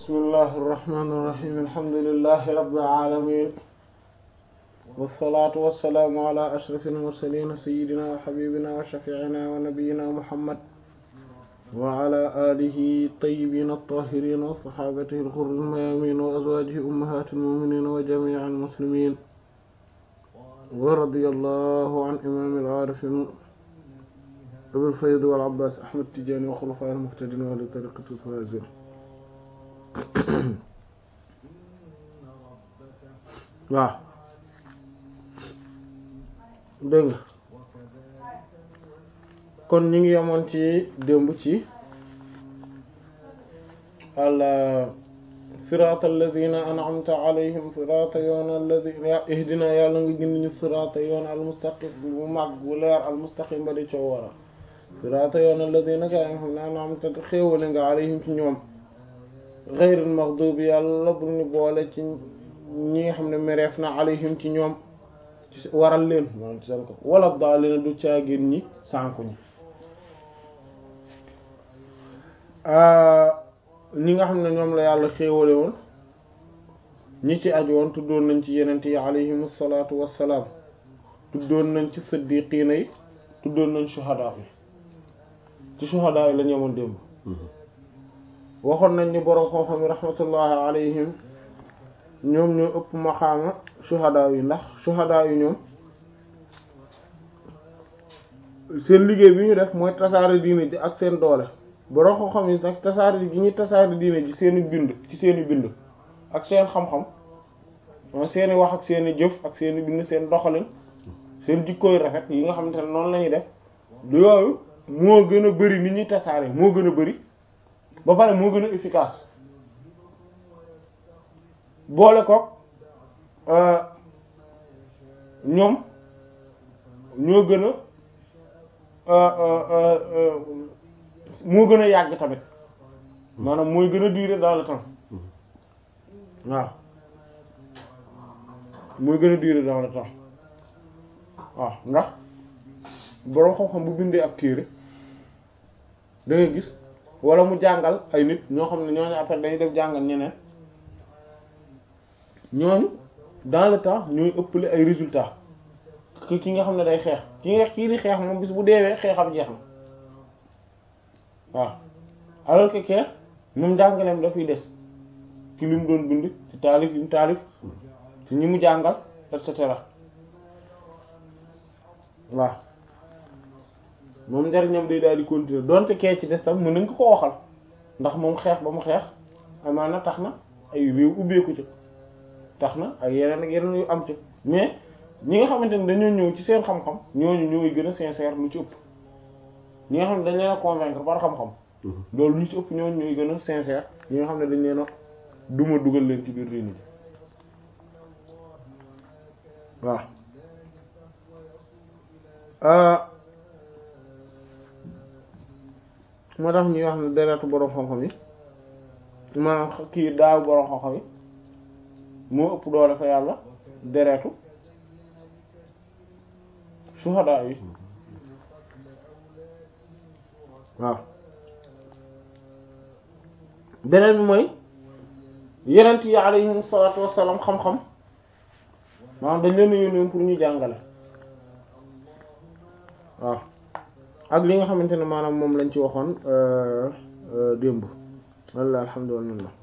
bismillahi irrahmani irrahim alhamdulilahi rabbil alamin wasalaatu wasalaamu ala ashraf almursalin sayidina wa xabibina wa shafiina wa nabiyina muhammad wa ala alihi tayyibina altahirin wa saxaabatihi alxurri almayamin wa azwajihi ummahati almuminin wa jamii almuslimin wa radiyallahu an imam al-aarifin abil fayd wal abbaas ahmad tijaani wa xulafaa al-muhtadiin wa ahli tariiqati al-faa'iziin waaw dégg nga kon ñu ngi yemoon ci démb ci al siraata alladina an'amta alayhim siraata yoon alladina ihdina yàlla nga gindi ñu siraata yoon al mustaqim bu mag bu leer al mustaqim ba di coow wara siraata yoon alladina ka nga xam ne an'amta xéewale nga alayhim ci ñoom ghayril maghdubi yàlla bu ñu boole ci ñi nga xam ne mereef na alayhim ci ñoom waral leen maanaam ci seen ko wala daalina du caagin ñi sànku ñi ñi nga xam ne ñoom la yàlla xéewale woon ñi ci aju woon tuddoon nañ ci yenent yi alayhim salaatu wassalaam tuddoon nañ ci siddiqiina yi tuddoon nañ shuhadaa yi ci shuhadaa yi la ñu amoon démb waxoon nañ ni borom xam-xam yi rahmatullahi alayhim ñoom ñoo ëpp maxaama shuhadaa yi ndax shuhadaa yi ñoom seen liggéey bi ñu def mooy tasaare diine ji ak seen doole borom xam-xam yi nag tasaare gi ñuy tasaare diine ji seeni bind ci seeni bind ak seen xam-xam seeni wax ak seeni jëf ak seeni bind seen doxalin seen jikkooy rafet yi nga xamante ne noonu la ñuy def du yooyu moo gën a bari ni ñuy tasaare moo gën a bari ba pare moo gën a efficace boole ko ñoom ñoo gën a moo gën a yàgg tamit maanaam mooy gën a durer dans le temps waaw mooy gën a durer dans le temps waaw ndax boroom xam-xam bu bindee ab téere da ngay gis wala mu jàngal ay nit ñoo xam ne ñooñu après dañuy def jàngal ñeneen ñooñu dans le temps ñooy ëppale ay résultats que ki nga xam ne day xeex ki nga kii di xeex moom bis bu deewee xeexam jeex na waaw alors que kee moom jàngaleem dafay des ci li mu doon bind ci taalif yi mu taalif ci ñi mu jàngal et cetera waaw moom njariñam day daal di continuer donte kee ci des tam mën nañ ko ko waxal ndax moom xeex ba mu xeex amaana tax na ay réew ubbeeku ci tax na ay yeneen ak yeneen yu am ci mais ñi nga xamante ne dañoo ñëw ci seen xam-xam ñooñu ñooy gën a sincère lu ci ëpp ñi nga xam ne dañ leen a convaincre par xam-xam loolu lu ci ëpp ñooñu ñooy gën a sincère ñi nga xam ne dañ leen a duma dugal leen ci biir réew mi waaw moo tax ñuy wax ne deretu boroom xam-xam yi maanaam kii daaw boroom xam-xam yi moo ëpp doole fa yàlla deretu suhadaa yi waaw beneen bi mooy yenent yi alayhim salaatu wassalaam xam-xam maanaam dañ leen a yónnoon pour ñu jàngale waaw ak li nga xamante ne maanaam moom lañ ci waxoon démb walla alhamdulillah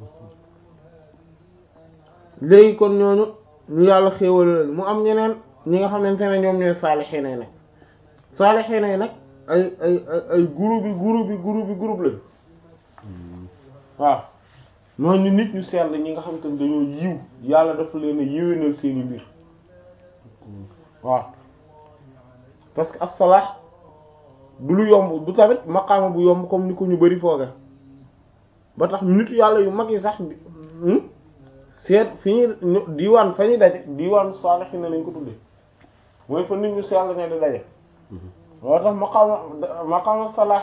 léegi kon ñooñu ñu yàlla xéewal leen mu am ñeneen ñi nga xamante ne ñoom ñooy saalixiina yi nag saalixiina yi nag ay ay ay groupe bi groupe bi groupe bi groupe lañ waaw noonu ñu nit ñu sell ñi nga xamante ne dañoo yiw yàlla dafa leen a yéwénal seeni mbir waaw parce que as-salah du lu yomb du tamit maqaama bu yomb comme ni ko ñu bari fooge ba tax nit yàlla yu mag yi sax seet fi ñuy diwaan fa ñuy daje diwaan saalixiina lañ ko tudde mooy fa nit ñu sell ne di daje loo tax maqaama maqaama salaax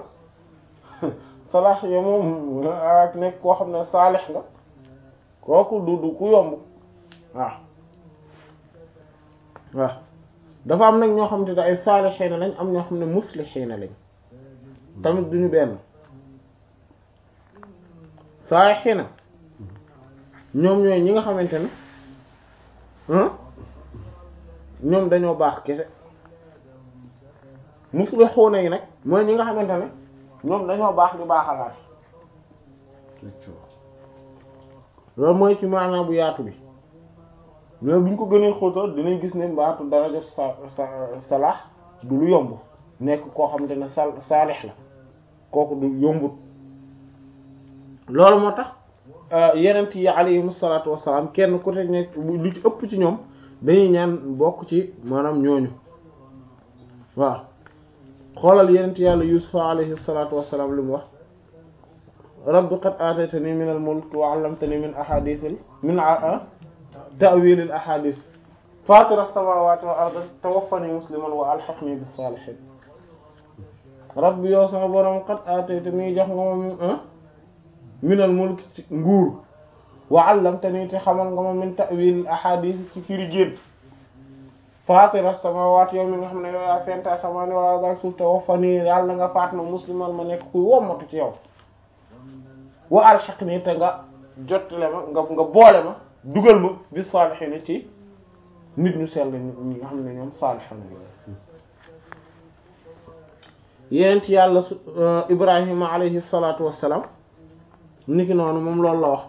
salaax ya moom ak nekk koo xam ne saalix nga kooku du du ku yomb waaw waaw dafa am nag ñoo xam te ne ay saalixiina lañ am ñoo xam ne muslixiina lañ tamit duñu benn saalixiina ñoom ñooy ñi nga xamante ne ñoom dañoo baax kese muslixuuna yi nag mooy ñi nga xamante ne ñoom dañoo baax di baaxalaat loolu mooy ci maanaam bu yaatu bi mais bu ñu ko gënee xóotal dinañ gis ne mbaatu daraja sa sa salaax du lu yomb nekk koo xamante ne sal saalix la kooku du yombut loolu moo tax yenent yi alayhimu salaatu wassalaam kenn ku te nekk lu ci ëpp ci ñoom dañuy ñaan bokk ci maanaam ñooñu waaw xoolal yenent yàlla yusufa alayhi salaatu wassalaam li mu wax rabbi qad aataytani min al mulk wa allamtani min ahadithil min ta'wilil ahadith fatir as-samawati wal ardi tawaffani musliman wa alhiqni bis salihin rabbi yow sama borom qad aataytani jox nga ma min al mulk ci nguur wa allamtani te xamal nga ma min ta'wilil ahadith ci firi gént fatir as-samawati yow mi nga xam ne yow yaa fenta samani wal ardi suuf tawaffani yàlla nga faat ma musliman ma nekk kuy wommatu ci yow wa alhiqni te nga jottale ma nga nga boole ma dugal ma bi saalihiin ci nit ñu sell ñi nga xam ne ñoom saalihiin yéen ci yàlla su Ibrahima alayhi salaatu wassalaam niki noonu moom loolu la wax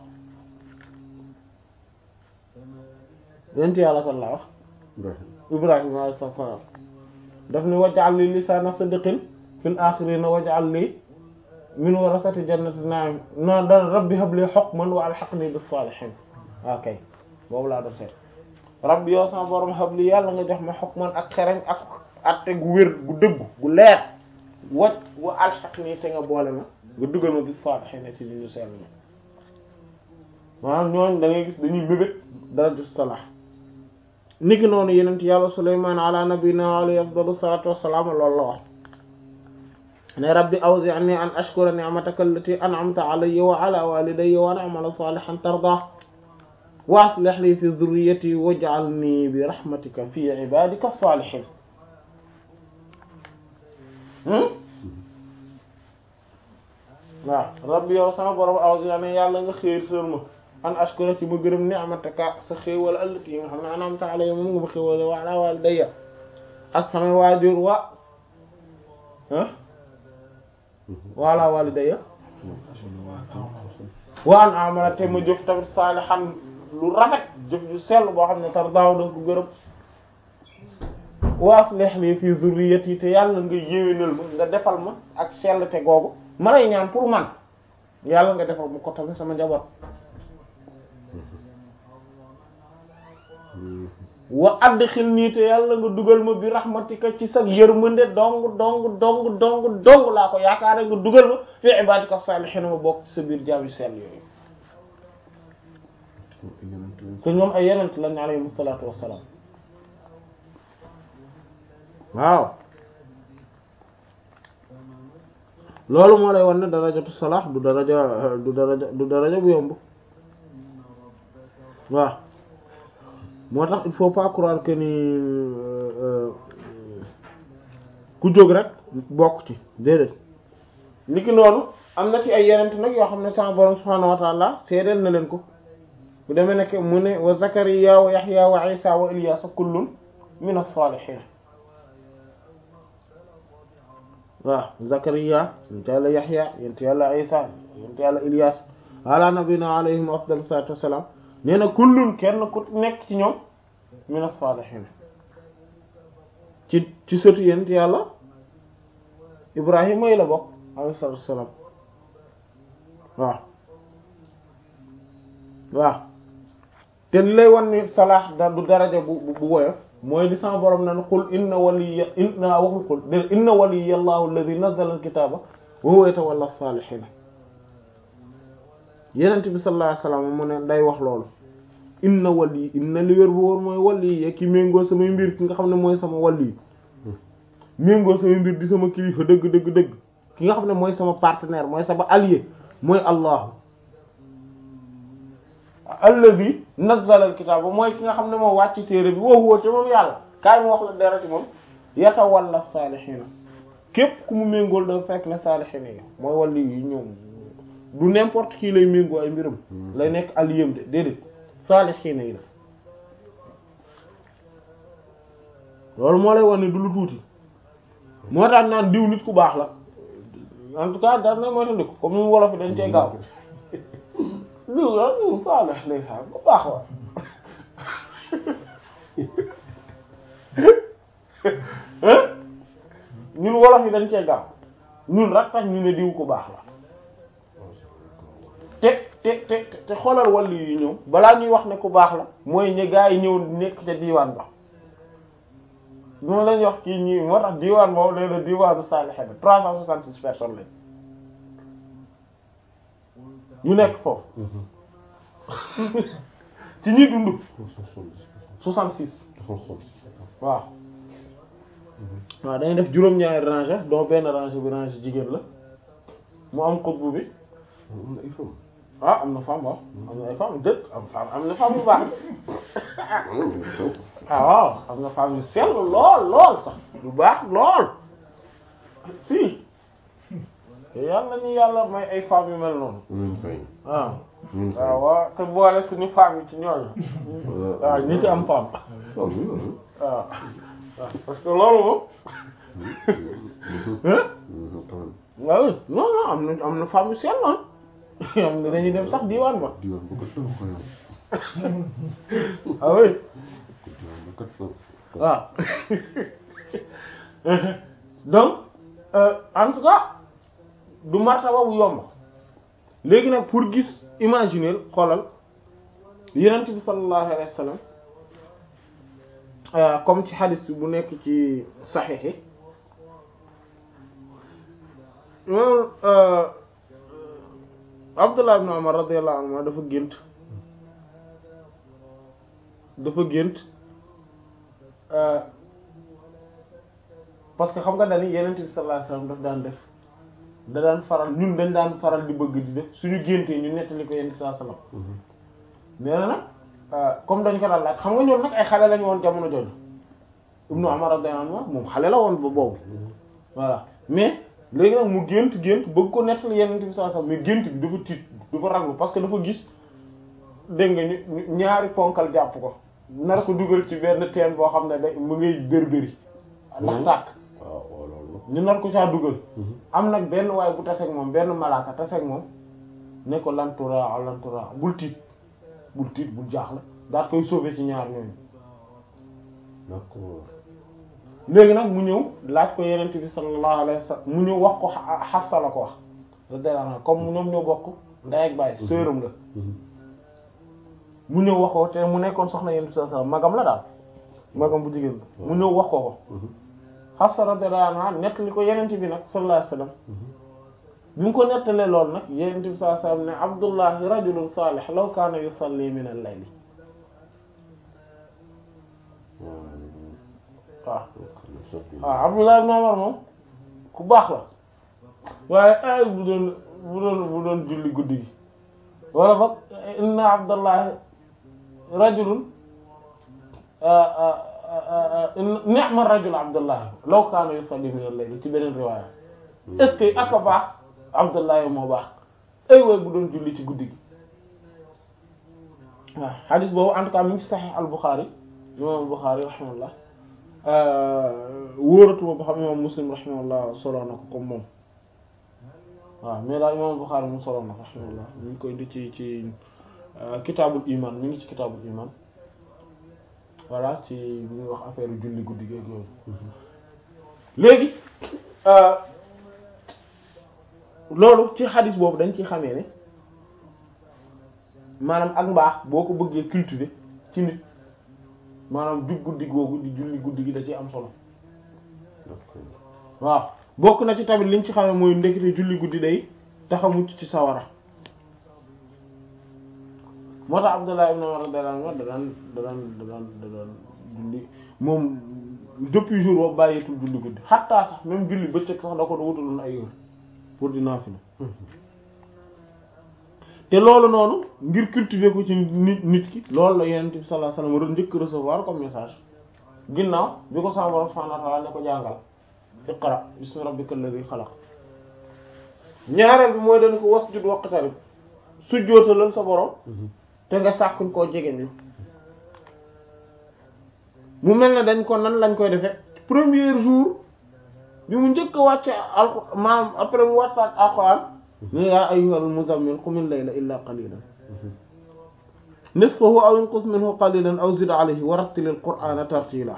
yéen ci yàlla kan la wax Ibrahima alayhi salaam daf ni waj'al li lisaana sidqin fil aaxiriina waj'al li min warasati jannati na'im non da rabbi habli hukman wa alhiqni bis saalihiin ok boobu laa doon seet rabbi yow sama borom habli yàlla nga jox ma hukman ak xereñ ak atte gu wér gu dëggu gu leer wa wa alhiqni te nga boole ma nga dugal ma bis saalihiin ci li ñu sell ma maanaam ñooñ da ngay gis dañuy mébét dara ju salaax niki noonu yenent yàlla Sulaymaan ala nabiyina alayhi afdalu salaatu wassalaam loolu la wax ne rabbi awzi'ni an ashkura ni'mataka allati an'amta alayya wa ala walidayya wa an a'mala salihan tardah wa aslih li fi dhurriyyati waj'alni bi rahmatika fi ibadika as-salihin waaw rabbi yow sama borom awzi'ni yàlla nga xéertal ma an ashkura ci ma gërëm ni'mataka sa xéewal allati yi nga xam ne an'amta alayya moom nga ma xéewal wa ala walidayya ak sama waajur wa wala walidayya wa an amala te ma jëf tamit saalihan lu rafet jëf ju sell boo xam ne tar daaw danga ko gërëm wa aslih li fi zurriyati te yàlla nga yéwénal ma nga defal ma ak sell te googu ma lay ñaan pour man yàlla nga defal ma ko tamit sama njaboot wa adxilnii te yàlla nga dugal ma bi rahmatika ci sa yërmande dong dong dong dong dong laa ko yaakaare nga dugal ma fi ibadika salihin ma bokk ci sa biir jaam yu sell yooyu te ñoom ay yenent lañ alayhim salaatu wassalaam waaw loolu moo lay wan ne darajatu salaax du daraja du daraja du daraja bu yomb waaw moo tax il faut pas croire que ni ku jóg rek bokk ci déedéet niki noonu am na ci ay yenent nag yoo xam ne sama borom subhaanahu wa ta'ala seedeel na leen ko bu demee nekk mu ne wa zakariya wa yahya wa isa wa ilyasa kullun min as-salihin waaw zakariya yent yàlla yahya yent yàlla isa yent yàlla ilyas ala nabina alayhim afdal salatu wassalam nee na kullun kenn ku nekk ci ñoom min as-salihin ci ci sëtu yent yàlla ibrahima yi la bokk alayhi salatu wassalam waaw waaw te li lay wan ni salaax da du daraja bu bu woyof mooy li sama borom nan qul inna waliya inna waxul qul de inna waliya allahu alladhi nazzala alkitaba wa huwa yatawalla as-salihin yenent bi sallallahu alayhi wasallam mu ne day wax loolu inna wali inna li wér bu woon mooy wali ya ki méngoo samay mbir ki nga xam ne mooy sama wali méngoo samay mbir di sama kilifa dëgg dëgg dëgg ki nga xam ne mooy sama partenaire mooy sama allié mooy allahu alladhi nazzala alkitaba mooy ki nga xam ne moo wàcc téere bi woo woo te moom yàlla kaay mu wax la dara ci moom yatawalla saalihiina képp ku mu méngool dafa fekk ne saalihiina yi mooy wàllu yi ñoom du n'importe qui lay méngoo ay mbiram lay nekk aliyem de déedéet saalihiina yi la loolu moo lay wane du lu tuuti moo tax naan diw nit ku baax la en tout cas daal na mooy ko comme ni mu wolof yi dañ cee gaaw diw la diw saalih ndeysaan ku baax la ñun wolof yi dañ cee gaaw ñun rek tax ñu ne diw ku baax la te te te te xoolal wàllu yi ñëw balaa ñuy wax ne ku baax la mooy ñi gaa yi ñëw nekk ca diiwaan ba moom lañ wax kii ñii moo tax diiwaan boobu nee na diiwaanu saalihiin bi trois cent soixante six personnes lañ ñu nekk foofu ci ñi dund soixante six waaw waaw dañuy def juróom-ñaari rangée doo benn rangée bi rangée jigéen la mu am xutbu bi ah am na femme waaw am na ay femme dëkk am femme am na femme bu baax ah waaw am na femme yu sell lool lool sax bu baax lool si yàlla ñu yàlla may ay femmes yu mel noonu waaw waaw waaw te boole suñu femme yi ci ñooñu waaw ñi ci am femme waaw waaw parce que loolu moom waaw non non am na am na femme yu sell noonu am na dañuy dem sax diwaan ba ah oui waaw donc en tout cas du martaba bu yomb léegi nag pour gis imaginer xoolal yenent bi sallallahu alayhi wa sallam comme ci hadith bi bu nekk ci saxiix yi moom Abdullah ibn Umar radiyallahu anhu dafa gént dafa gént parce que xam nga dañu yenent bi sallallahu alayhi wa sallam daf daan def da daan faral ñun dañ daan faral di bëgg di def suñu géntee ñu nettali ko yenent bi sallallahu alayhi wa sallam nee na nag comme dañ ko daan laaj xam nga ñoom nag ay xale lañu woon jamono jooju Ibnu Umar radiyallahu anhu moom xale la woon ba boobu voilà mais léegi nag mu gént gént bëgg ko nettali yenent bi sallallahu alayhi wasallam mais gént bi dafa tiit dafa raglu parce que dafa gis dégg nga ñu ñaari ponkal jàpp ko nar ko dugal ci benn teen boo xam ne da mu ngay dër-dëri ndax tàkk ñu nar ko caa dugal am nag benn waaye bu taseeg moom benn malaaka taseeg moom ne ko lantura lantura bul tiit bul tiit bul jaaxle daat koy sauver ci ñaar ñooñu d'accord léegi nag mu ñëw laaj ko yenent bi sallallahu alayhi wasallam mu ñëw wax ko Hafsa la ko wax radiyallahu anha comme ñoom ñoo bokk ndey ak baay sœuram la mu ñëw wax ko te mu nekkoon soxna yenent bi sallallahu alayhi wasallam magam la daal magam bu jigéen mu ñëw wax ko ko Hafsa radiyallahu anha nettali ko yenent bi nag sallallahu alayhi wasallam bi mu ko nettalee lool nag yenent bi sallallahu alayhi wasallam ne Abdullahi rajulun salih law kaana yusalli min al-layli waaw waaw Abdullah ibn Umar moom ku baax la waaye ay bu doon bu doon bu doon julli guddi gi wala boog inna Abdallah rajulun ni'ma rajul Abdullah law kaana yusalli min al-layl ci beneen riwaaya est-ce que ak a baax Abdullah moo baax ay way bu doon julli ci guddi gi waaw hadith boobu en tout cas mi ngi ci Sahih al-Bukhari imam al-Bukhari rahimahullah wóoratuma ba xam imam Muslim rahimahullah solo na ko comme moom waaw mais daal imam Bukhari mu solo na ko rahimahullah ñu ngi koy di ci ci kitaabul iman mi ngi ci kitaabul iman voilà ci bi ñuy wax affaire julli guddi gi ak yooyu léegi loolu ci xadis boobu dañ ci xamee ne maanaam ak mbaax boo ko bëggee cultiver ci nit maanaam jug guddi googu di julli guddi gi da ci am solo waaw bokk na ci tamit liñ ci xamee mooy ndekete julli guddi day tax a mucc ci sawara moo tax Abdullah ibn Umar radiyallahu anhu da daan da daan da daan da daan julli moom depuis jour boobu bàyyeetul julli guddi xattaa sax même julli bëccëg sax da ko da wutaloon ay heure pour di naafila te loolu noonu ngir cultiver ko ci nit nit ki loolu la Yonent bi sallallahu alayhi wasallam njëkk recevoir comme message ginnaaw bi ko sama Boroom subhaanahu wa ta'aala ne ko jàngal iqra bismi rabbikal ladhi xalaq ñaareel bi mooy dañ ko wasjud waqtarib sujjóotalal sa borom te nga sàkkuñ koo jegeñ mu mel ne dañ ko nan lañ koy defe premier jour bi mu njëkk a wàcce alqur maam après mu wàccaat alquran ne yaa ayyuhal muzammil qumil layla illa qalilan nisfahu aw inqus minhu qalilan aw zid alayhi wa rattilil qur'ana tartila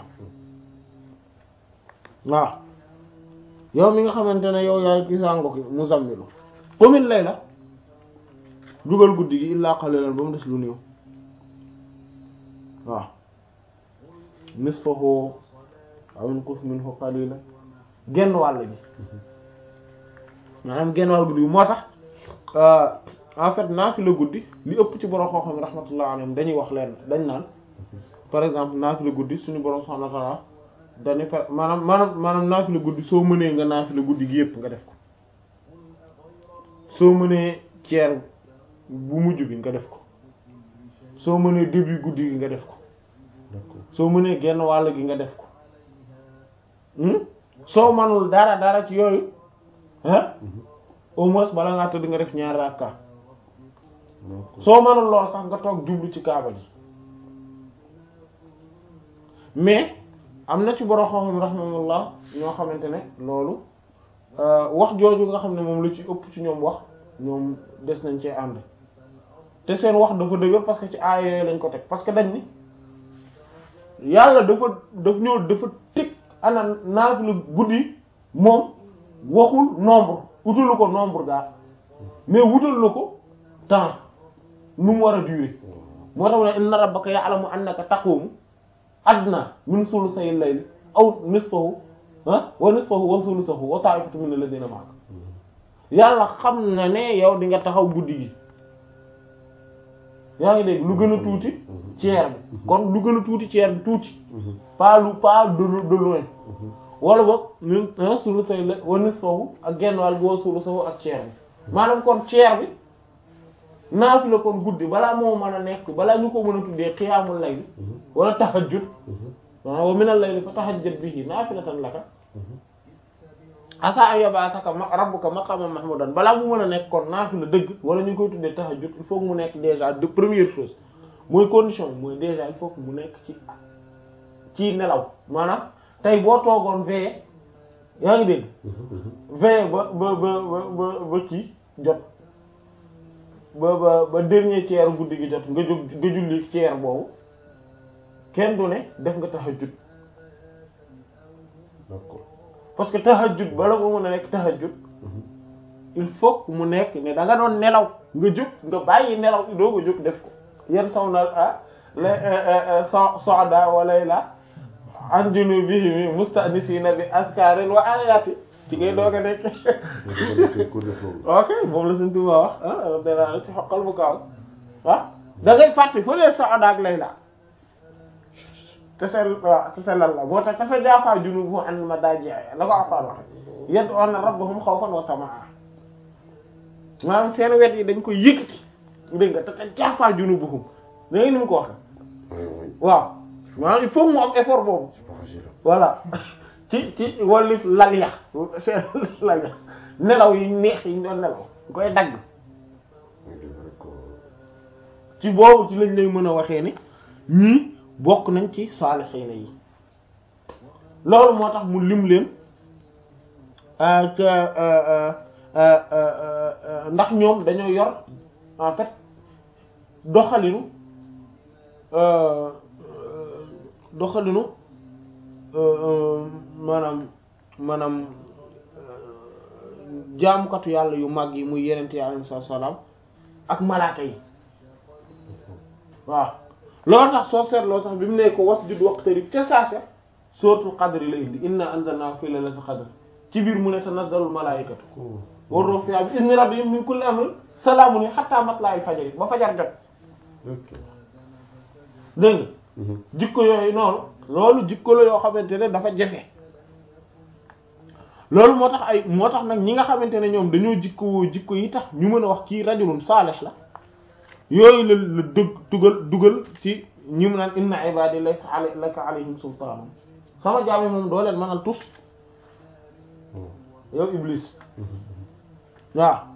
waaw yow mi nga xamante ne yow yaay gisaango ki muzammilu qumil layla dugal guddi gi illa qalilan ba mu des lu néew waaw nisfahu aw inqus minhu qalilan genn wàll gi maanaam genn wàll guddi gi moo tax en fait naafila guddi li ëpp ci borom xam-xam rahmatullah alayhim dañuy wax leen dañ naan par exemple naafila guddi suñu borom subhanahu wa ta'ala dañu fa maanaam maanaam maanaam naafila guddi soo mënee nga naafila guddi gi yëpp nga def ko soo mënee ceer bu mujj bi nga def ko soo mënee début guddi gi nga def ko soo mënee genn wàll gi nga def ko soo manul dara dara ci yooyu ah au moins bala ngaa tëdd nga def ñaari rakka soo manul lool sax nga toog jublu ci kaaba gi mais am na ci borom xam-xam rahmatullah ñoo xamante ne loolu wax jooju nga xam ne moom la ci ëpp ci ñoom wax ñoom des nañ cee ànd te seen wax dafa dëgër parce que ci aaya yooyu lañ ko teg parce que dañ ni yàlla dafa daf ñëw dafa teg ana naafila guddi moom waxul nombre wutalu ko nombre gaa mais wutal na ko temps nu mu war a durer moo tax ne inna rabbaka ya'lamu annaka taqumu adna min sulusayil layli aw nisfahu ah wa nisfahu wa sulusahu wa ta'ifatu min alladhina ma'ak yàlla xam na ne yow di nga taxaw guddi gi yaa ngi dégg lu gën a tuuti ceer bi kon lu gën a tuuti ceer bi tuuti pas lu pas de de loin wala boog min sulusayil layli wa nisfahu ak genn wàll bi wa sulusahu ak ceer bi maanaam kon ceer bi naafila kon guddi balaa moo mën a nekk balaa ñu ko mën a tuddee xiyaamul layli wala tahajjud wa minal layli fa tahajjad bihi naafilatan laka asa an yab'athaka rabbuka maqaman mahmudan balaa mu mën a nekk kon naafila dëgg wala ñu koy tuddee tahajjud il faut que mu nekk déjà de première chose mooy condition mooy déjà il faut que mu nekk ci ci nelaw maanaam tey boo toogoon veillé yaa ngi dégg veillé ba ba ba ba ba ci jot ba ba ba dernier tiers guddi gi jot nga jóg nga julli tiers boobu kenn du ne def nga tahajjud d'accord parce que tahajjud bala nga mën a nekk tahajjud il faut que mu nekk ne da nga doon nelaw nga jóg nga bàyyi nelaw doo nga jóg def ko yan saw na ah la so soda walay la an junubihim mustanisina bi askarin wa ayati ci ngay doog a nekk ok moom la suñ tuba wax ah dana ci xoqal bu kaaw ah da ngay fàtte fa lee soda ak lay la te seen waaw te seen lan la boo tax dafa jaafaa junubu an ma daa jeex la ko Alxuraan wax yad'una rabbahum xawfan wa tamaa maanaam seen wet yi dañ ko yëkkati dégg nga te te jaafaa junubuhum da ngay ni mu ko waxe waaw maanaam il faut mu am effort boobu voilà ci ci wallif lal ya seen lal ya nelaw yi neex yi ñu doon nelaw ñu koy dagg ci boobu ci lañ lay mën a waxee ni ñii bokk nañ ci saalixiina yi loolu moo tax mu lim leen ndax ñoom dañoo yor en fait doxalinu doxalinu maanaam maanaam jaamukatu yàlla yu mag yi muy yenente yi alayhi salaam ak malaaka yi waaw loolu tax soo seetloo sax bi mu ne ko wasjud waqtarib ca saase suratul qadri la indi inna anzalnahu fi laylatil qadr ci biir mu ne tanazzalul malaa'ikatu war ruuhu fiihaa bi izni rabbihim min kulli amrin salaamun hatta matla'il fajr ba fajar jot dégg nga jikko yooyu noonu loolu jikko la yoo xamante ne dafa jafe loolu moo tax ay moo tax nag ñi nga xamante ne ñoom dañoo jikko jikko yi tax ñu mën a wax kii rajulun saalih la yooyu la la dëgg dugal dugal ci ñi mu naan inna ibadi laysa laka alayhim sultaan sama jaam yi moom doo leen mënal tus yow iblis waaw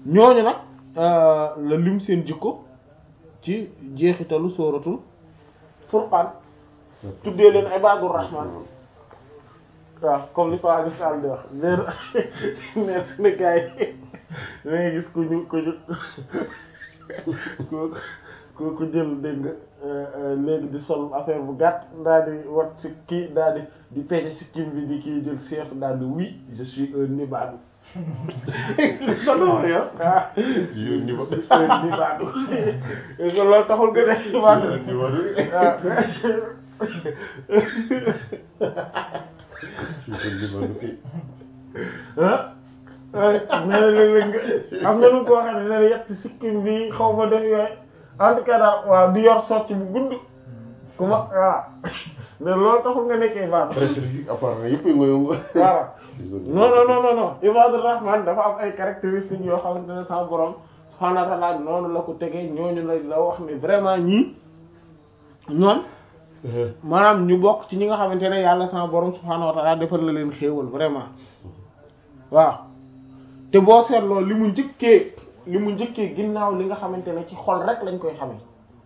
ñooñu nag la lim seen jikko ci jeexitalu sóoratul furqaan tuddee leen ibadur rahman waaw comme li ko Aliou Sall di wax nee na nee na gars yi da ngay gis ku ñu ku ñu ku ku ku jël dégg nga léegi di sol affaire bu gàtt daal di wat si kii daal di di peñe si kim bi di kii jël seex daal di oui je suis un nibaadu. sa doom yow ah. je suis un nibaadu. loolu taxul nga def nibaadu. ah nee na léeg-léeg nga am na nu ko waxee ne ne yett sikkim bi xaw ma def yooyu en tout cas daal waaw di yor socc bu gudd ku ma voilà mais loolu taxul nga nekkee ibaadu apparemment yëpp nga yëngu. voilà non non non non non ibaadu rahman dafa am ay caractéristiques yoo xamante ne sama borom subhaanahu wa ta'ala noonu la ko tegee ñooñu la la wax ne vraiment ñii ñoom maanaam ñu bokk ci ñi nga xamante ne yàlla sama borom subhaanahu wa ta'ala defal na leen xéewal vraiment waaw te boo seetloo li mu njëkkee li mu njëkkee ginnaaw li nga xamante ne ci xol rek lañ koy xamee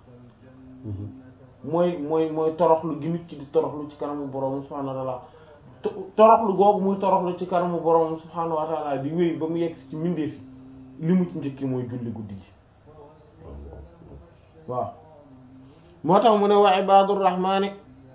mooy mooy mooy toroxlu gi nit ki di toroxlu ci kanamu borom subhaanahu wa ta'ala toroxlu googu muy toroxlu ci kanamu borom subhaanahu wa ta'ala di wéy ba mu yegg ci mbindeef yi li mu ci njëkkee mooy julli guddi gi waaw moo tax mu ne wa ibadur rahmaani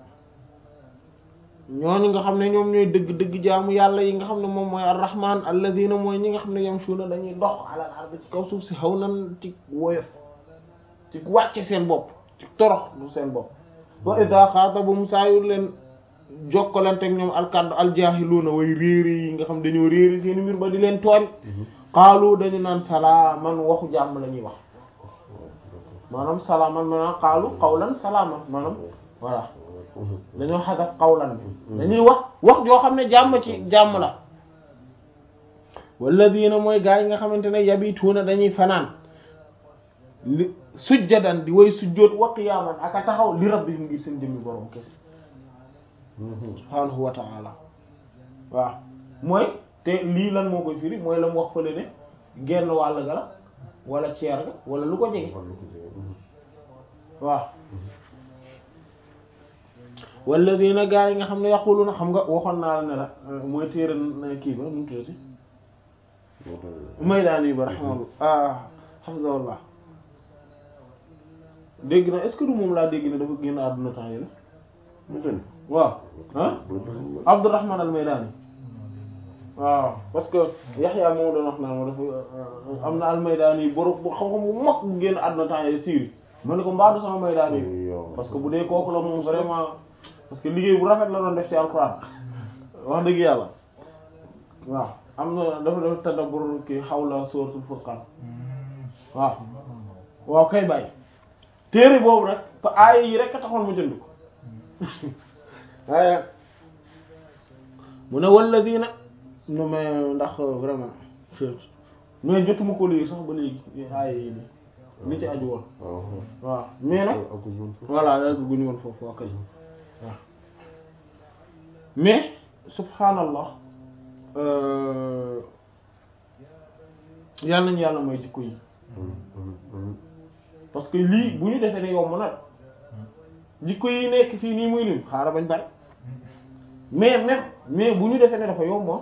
ñooñu nga xam ne ñoom ñooy dëgg-dëgg jaamu yàlla yi nga xam ne moom mooy ar-rahman alladina mooy ñi nga xam ne yamshuna dañuy dox alal ard ci kaw suuf si xaw nan ci woyof ci wàcce seen bopp ci torox lu seen bopp wa idha xaatabum saa yu leen jokkalante ak ñoom alkaddu aljaahiluuna way réeri yi nga xam dañoo réeri seen mbir ba di leen tooñ xaalu dañu naan salaaman waxu jàmm la ñuy wax maanaam salaaman maanaam xaalu qawlan salaaman maanaam voilà dañoo xasaf qawlan bi dañuy wax wax joo xam ne jàmm ci jàmm la walladina mooy gaa yi nga xamante ne yabituuna dañuy fanaan li sujjadan di way sujjóot wa qiyaaman ak a taxaw li rabbihim ngir seen jëmmi borom kese subhaanahu wa ta'ala waaw mooy te lii lan moo koy firi mooy la mu wax fële ne genn wàll ga la wala ceer ga wala lu ko jege waaw walladina gaa yi nga xam ne yaquluna xam nga waxoon naa la ne la mooy téere kii ba nu tuddati Maydaani ba rahimahullah ah hafizahullah dégg na est-ce que du moom laa dégg ne dafa génn àdduna temps yi la waaw ah Abdurrahman al-Maydani waaw parce que Yaxya moom doon wax naan ma dafa am na al-Maydani borom bu xam-xam bu mag bu génn àdduna temps yi Syrie ma ne ko mbaadu sama Maydani parce que bu dee kooku la moom vraiment parce que liggéey bu rafet la doon def ci alxuraan wax dëgg yàlla waaw am na dafa def tadabbur ki xawla suratul furqan waaw waaw kay bàyyi téere boobu rek te aaya yi rek a taxoon mu jënd ko waaye mu ne walladina no mais ndax vraiment mais jotuma ko lii sax ba léegi aaya yi nii li ci aju woon waaw mais nag voilà yàgg guñu woon foofu waa kay waaw mais subhanallah yal nañu yàlla mooy jikko yi parce que lii bu ñu defee ne yomb na jikko yi nekk fii nii muy lim xaaral bañ bari mais même mais bu ñu defee ne dafa yomb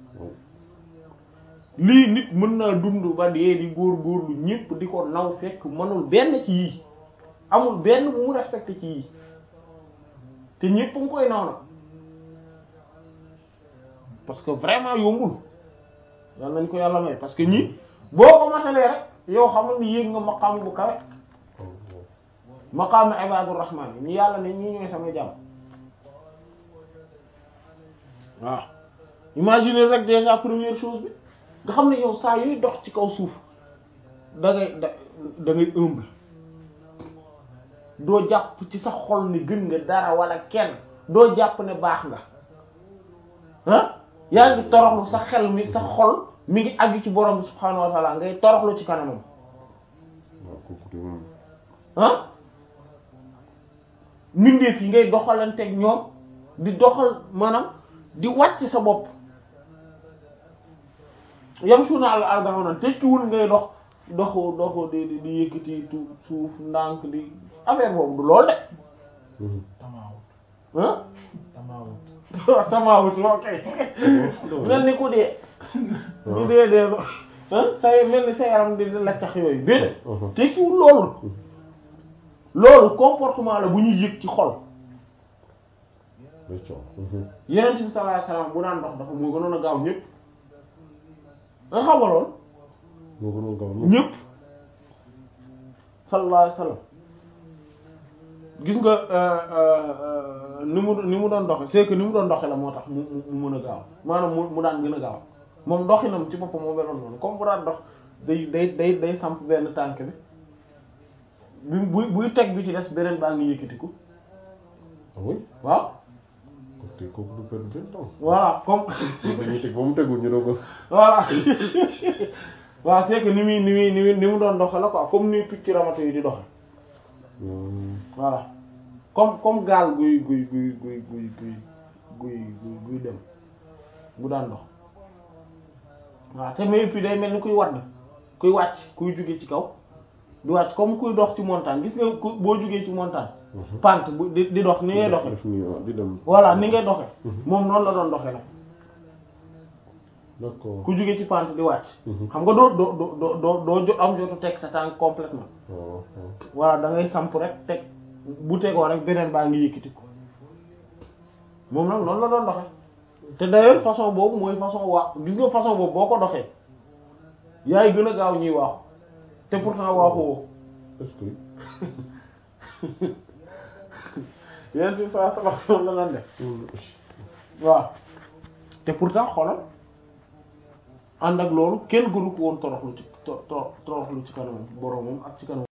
lii nit mën naa dund ba dee di góor góorlu ñépp di ko naw fekk mënul benn ci yii amul benn bu mu respecté ci yii te ñépp nga koy naw na parce que vraiment yombul yal nañ ko yàlla may parce que ñii boo ko matalee rek yow xamal ni yéeg nga maqaam bu kawe maqaam ibadur rahman ñi yàlla ne ñii ñooy sama jàmm waaw imaginer rek déjà première chose bi nga xam ne yow saa yooyu dox ci kaw suuf da ngay da da ngay humble doo jàpp ci sa xol ni gën nga dara wala kenn doo jàpp ne baax nga ah yaa ngi toroxlu sa xel mi sa xol mi ngi àgg ci borom bi subhaanahu wa ta'ala ngay toroxlu ci kanamam ah mbindeef yi ngay doxalanteeg ñoom di doxal maanaam di wàcc sa bopp yamshuna ala al-ardi hawnan tekkiwul ngay dox doxu doxu di di di yëkkati tu suuf ndànk di affaire boobu du lool de tamaawut ah tamaawut tamaawut ok mel ni ku dee di dee dee ah say mel ni sa yaram di di laccax yooyu déedéet tekkiwul loolu loolu comportement la bu ñuy yëg ci xol yeneen bi sallallahu alayhi wasallam bu daan dox dafa moo gënoon a gaaw ñëpp nga xam nga loolu moo gënoon gaaw ñëpp sallallahu alayhi wasallam gis nga ni mu ni mu doon doxe c'est que ni mu doon doxe la moo tax mu mu mën a gaaw maanaam mu mu daan gën a gaaw moom doxinam ci boppam moo meloon noonu comme bu daan dox day day day day samp benn tànk bi bu buy buy teg bi ci des beneen baa ngi yëkkatiku ah oui waaw kon tey kooku du perdre benn temps voilà comme dañuy teg ba mu tegul ñu doog a voilà waaw c'est que ni muy ni muy ni muy ni mu doon doxe la quoi comme ni picc ramatu yi di doxe voilà comme comme gaal guy guy guy guy guy guy guy guy guy dem bu daan dox waaw te mais puis day mel ni kuy wadd kuy wàcc kuy jóge ci kaw di wàcc comme kuy dox ci montagne gis nga ku boo jógee ci montagne pente bu di di dox ni ngay doxe def nii ah di dem voilà ni ngay doxe moom noonu la doon doxe nag d'accord ku jóge ci pente di wàcc Mhm. xam nga doo doo doo doo doo doo jo- am jotu teg sa tànk complètement waaw waaw voilà da ngay samp rek teg bu tegoo rek beneen baa ngi yëkkati ko moom nag noonu la doon doxe te d'ailleurs façon boobu mooy façon waa gis nga façon boobu boo ko doxee yaay gën a gaaw ñuy waaxu te pourtant waaxu woo est-ce que yéen si saa sama noonu la lan def waaw te pourtant xoolal ànd ak loolu kenn gënu ko woon toroxlu ci to- to- toroxlu ci kanamam boromam ak ci kanamam